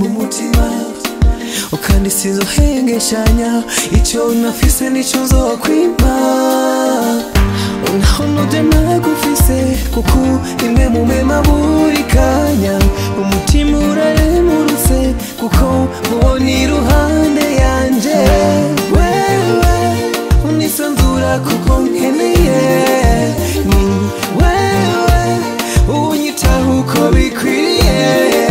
mu mutima ukandi sinzohengeshanya icyo nafise nicyo nzokwima naho nuje nagufise kuko imwe mu mema buri kanya umutima uraremurutse kuko mubona iruhande yanje wewe unisanzura kuko nkeneye ni wewe unyitaho uko bikwiriye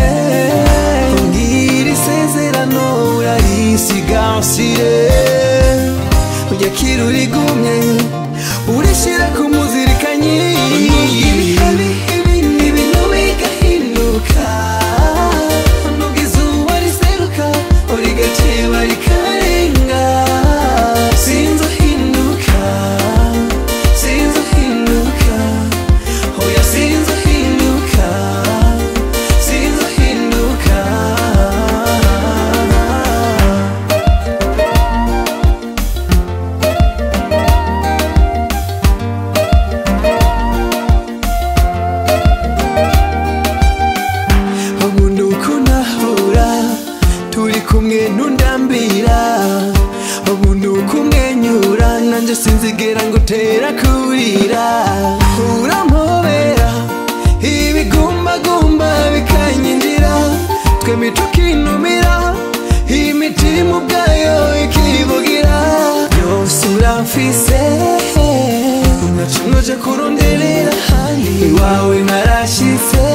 mbwira isezerano urarisigasire ujya kira urigumye urishyira ku muzirikanyi ibihe bibi ibintu bigahinduka nubwo izuba riseruka rigateba rikarenga sinzohinduka sinzohinduka hoya sinzohinduka sinzohinduka umuntu uko nahura turi kumwe ntundambira umuntu uko umwenyura nanjye sinzigera ngo utera kurira urampobera ibigumbagumba bikanyinjira twembi tukinumira imitima ubwayo ikivugira yose uramfise unacumuje kuronderera ahandi iwawe narashyitse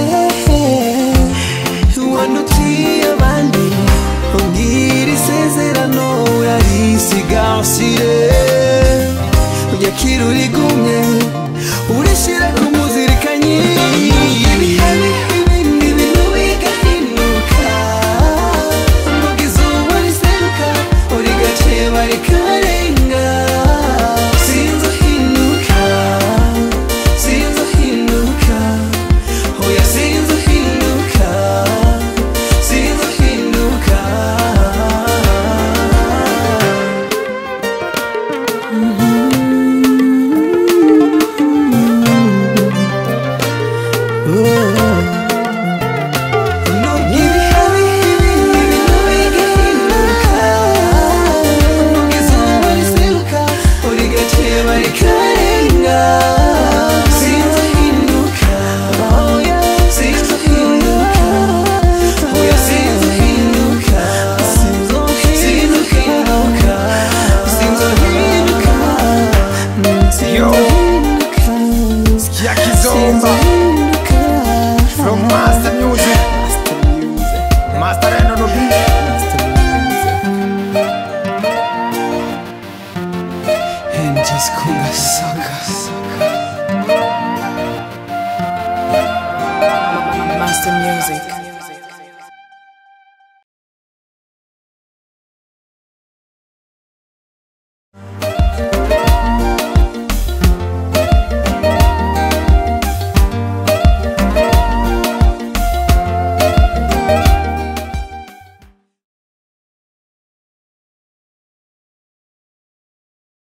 wandutiye abandi umbwira isezerano urarisigasire ujya kira urigumye urishyira ku muzirikanyi ibihe bibi ibintu bigahinduka nubwo izuba riseruka rigaceba rikarenga sinzohinduka sinzohinduka hoya sinzohinduka sinzohinduka nubwo ibihe bibi ibintu bigahinduka nubwo izuba riseruka rigaceba rikarenga sinzohinduka hoya sinzohinduka hoya sinzohinduka sinzohinduka sinzohinduka Yo. Sikia Kizomba from Master Music. Master Reno no beat. And just kunga sucker. Master Music.